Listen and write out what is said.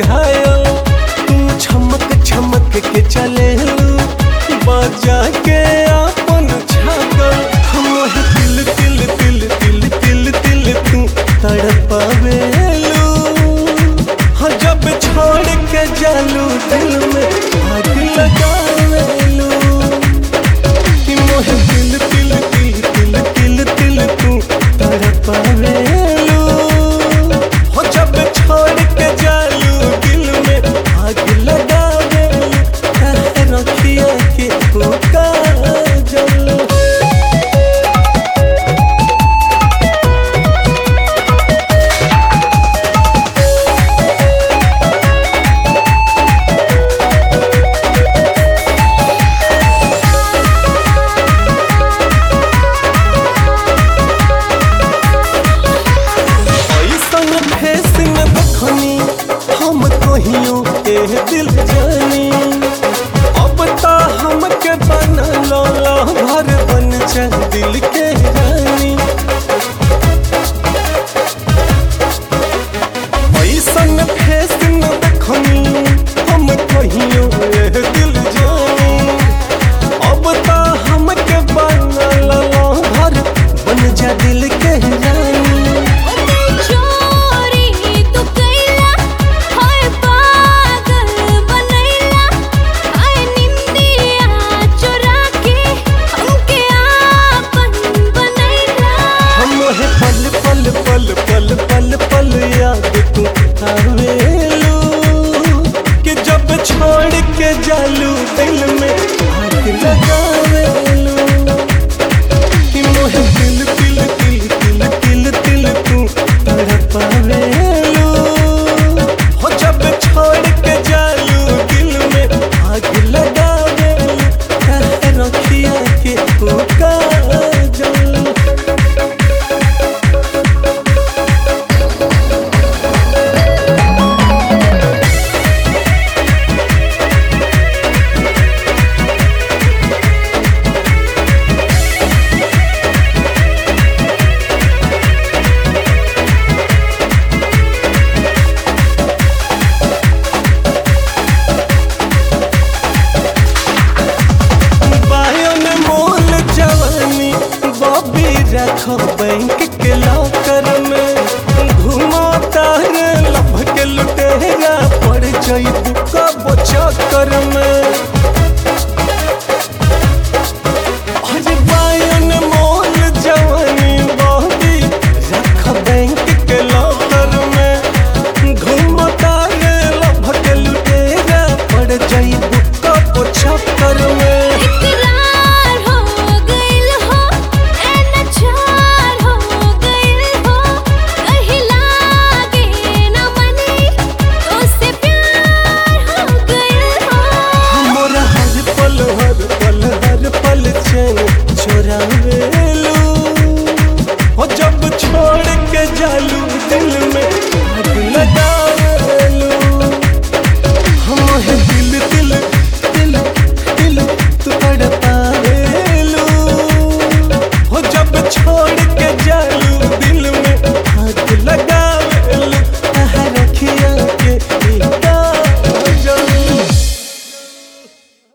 घायल तू छमक छमक के चले बजा के अपन छागल हम तिल तिल तिल तिल तिल तिल तू तड़पावेलू हाँ जब छोड़ के जालू दिल में आग लगावेलू कि मोहे तिल तिल तिल तिल तिल तिल तू तड़पावेलू हो जब छोड़ के जालू दिल में आग लगावेलू कह रखिया के पुका जलू ऐसन फेस में बखनी हम कहियो के दिल जानी अब ता हमके बनलो भर बन जा दिल के रानी ऐसन फेस में बखनी हम कहियो के दिल जानी अब ता हमके बनलो भर बन जा दिल के रानी चोरी तू कैला हाय पागल बनैला हाय निंदिया चुरा के हमके आपन बनैला हम है पल पल पल पल पल पल याद तू आवेलू कि जब छोड़ के जालू दिल में आग लगावेलू कि मोहे दिल दिल दिल दिल दिल दिल तू तड़पावेलू हो जब छोड़ के जालू दिल में आग लगावेलू कह रखिया के पुका जलू बायन मोल जवानी बॉबी रखो बैंक के लॉकर में घुमा तार लभ के लुटेरा पड़ जाई कब चक्कर में